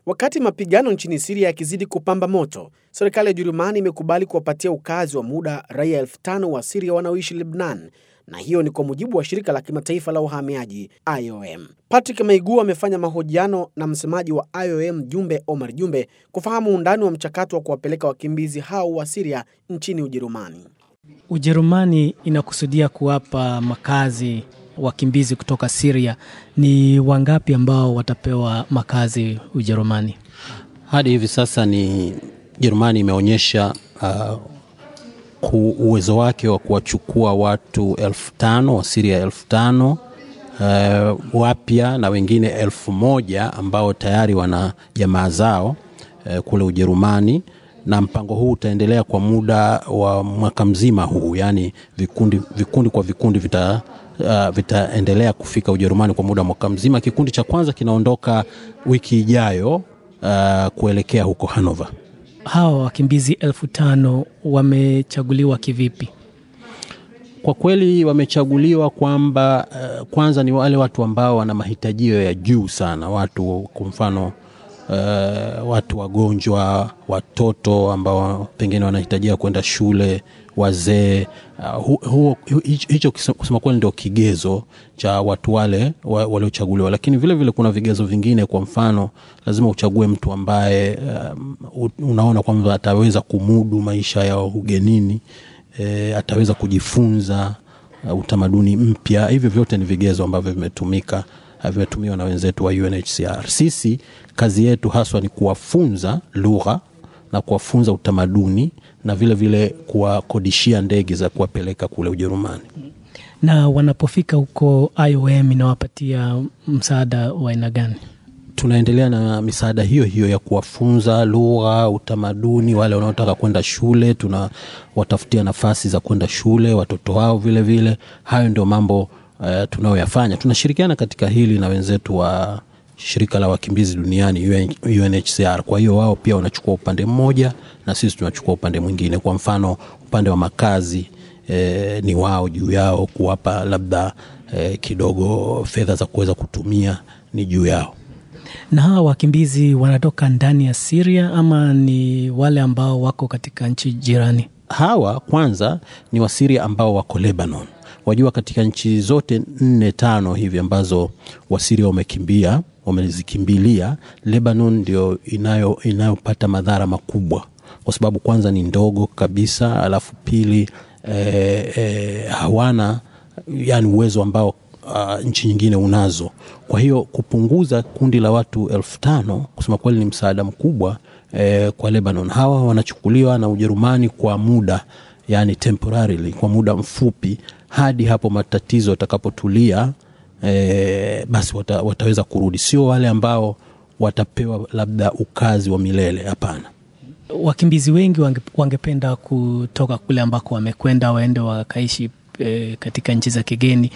Wakati mapigano nchini Siria yakizidi kupamba moto, serikali ya Ujerumani imekubali kuwapatia ukazi wa muda raia elfu tano wa Siria wanaoishi Lebnan, na hiyo ni kwa mujibu wa shirika la kimataifa la uhamiaji IOM. Patrick Maigua amefanya mahojiano na msemaji wa IOM Jumbe Omar Jumbe kufahamu undani wa mchakato wa kuwapeleka wakimbizi hao wa Siria nchini Ujerumani. Ujerumani inakusudia kuwapa makazi wakimbizi kutoka Siria. Ni wangapi ambao watapewa makazi Ujerumani? Hadi hivi sasa ni Jerumani imeonyesha uh, uwezo wake wa kuwachukua watu elfu tano wa Siria elfu tano uh, wapya na wengine elfu moja ambao tayari wana jamaa zao uh, kule Ujerumani na mpango huu utaendelea kwa muda wa mwaka mzima huu, yaani vikundi, vikundi kwa vikundi vita uh, vitaendelea kufika Ujerumani kwa muda wa mwaka mzima. Kikundi cha kwanza kinaondoka wiki ijayo uh, kuelekea huko Hanover. Hawa wakimbizi elfu tano wamechaguliwa kivipi? Kwa kweli wamechaguliwa kwamba uh, kwanza ni wale watu ambao wana mahitajio ya juu sana, watu kwa mfano Uh, watu wagonjwa, watoto ambao pengine wanahitajia kwenda shule, wazee. Uh, hu, hicho kusema kweli ndio kigezo cha watu wale waliochaguliwa, lakini vile vile kuna vigezo vingine. Kwa mfano, lazima uchague mtu ambaye um, unaona kwamba ataweza kumudu maisha ya ugenini, e, ataweza kujifunza uh, utamaduni mpya. Hivyo vyote ni vigezo ambavyo vimetumika vimetumiwa na wenzetu wa UNHCR. Sisi kazi yetu haswa ni kuwafunza lugha na kuwafunza utamaduni na vile vile kuwakodishia ndege za kuwapeleka kule Ujerumani. Na wanapofika huko, IOM inawapatia msaada wa aina gani? Tunaendelea na misaada hiyo hiyo ya kuwafunza lugha, utamaduni. Wale wanaotaka kwenda shule, tunawatafutia nafasi za kwenda shule watoto wao vile vile. Hayo ndio mambo Uh, tunayoyafanya. Tunashirikiana katika hili na wenzetu wa shirika la wakimbizi duniani UNHCR. Kwa hiyo wao pia wanachukua upande mmoja na sisi tunachukua upande mwingine. Kwa mfano upande wa makazi eh, ni wao juu yao kuwapa labda eh, kidogo fedha za kuweza kutumia ni juu yao. Na hawa wakimbizi wanatoka ndani ya Syria ama ni wale ambao wako katika nchi jirani? Hawa kwanza ni Wasiria ambao wako Lebanon. Wajua, katika nchi zote nne tano hivi ambazo Wasiria wamekimbia wamezikimbilia, Lebanon ndio inayo inayopata madhara makubwa, kwa sababu kwanza ni ndogo kabisa, alafu pili eh, eh, hawana yani uwezo ambao uh, nchi nyingine unazo. Kwa hiyo kupunguza kundi la watu elfu tano kusema kweli ni msaada mkubwa eh, kwa Lebanon. Hawa wanachukuliwa na Ujerumani kwa muda yani temporarily, kwa muda mfupi hadi hapo matatizo yatakapotulia, e, basi wata, wataweza kurudi. Sio wale ambao watapewa labda ukazi wa milele, hapana. Wakimbizi wengi wange, wangependa kutoka kule ambako wamekwenda waende wakaishi e, katika nchi za kigeni.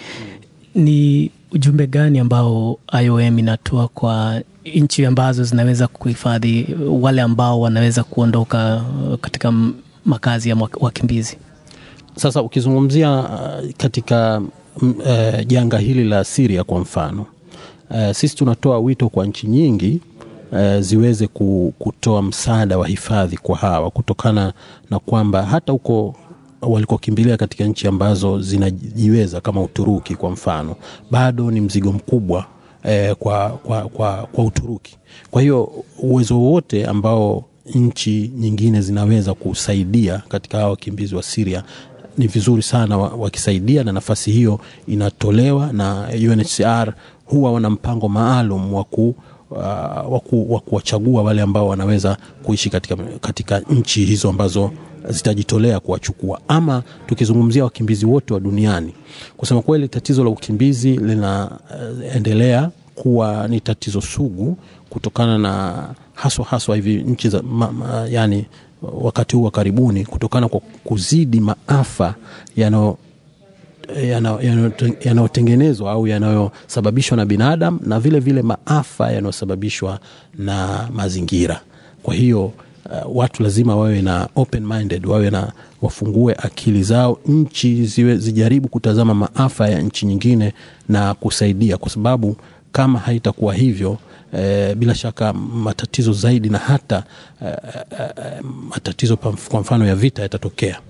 Ni ujumbe gani ambao IOM inatoa kwa nchi ambazo zinaweza kuhifadhi wale ambao wanaweza kuondoka katika makazi ya wakimbizi? Sasa ukizungumzia uh, katika uh, janga hili la Syria kwa mfano uh, sisi tunatoa wito kwa nchi nyingi uh, ziweze kutoa msaada wa hifadhi kwa hawa, kutokana na kwamba hata huko walikokimbilia katika nchi ambazo zinajiweza kama Uturuki kwa mfano, bado ni mzigo mkubwa eh, kwa, kwa, kwa, kwa Uturuki. Kwa hiyo uwezo wote ambao nchi nyingine zinaweza kusaidia katika hawa wakimbizi wa Syria ni vizuri sana wakisaidia, na nafasi hiyo inatolewa na UNHCR. Huwa wana mpango maalum wa uh, kuwachagua wale ambao wanaweza kuishi katika, katika nchi hizo ambazo zitajitolea kuwachukua. Ama tukizungumzia wakimbizi wote wa duniani, kusema kweli, tatizo la ukimbizi linaendelea uh, kuwa ni tatizo sugu kutokana na haswa haswa hivi nchi za ma, ma, yani wakati huu wa karibuni kutokana kwa kuzidi maafa yanayotengenezwa au yanayosababishwa na binadamu na vile vile maafa yanayosababishwa na mazingira. Kwa hiyo uh, watu lazima wawe na open minded, wawe na wafungue akili zao, nchi ziwe zijaribu kutazama maafa ya nchi nyingine na kusaidia, kwa sababu kama haitakuwa hivyo eh, bila shaka matatizo zaidi na hata eh, eh, matatizo kwa mfano ya vita yatatokea.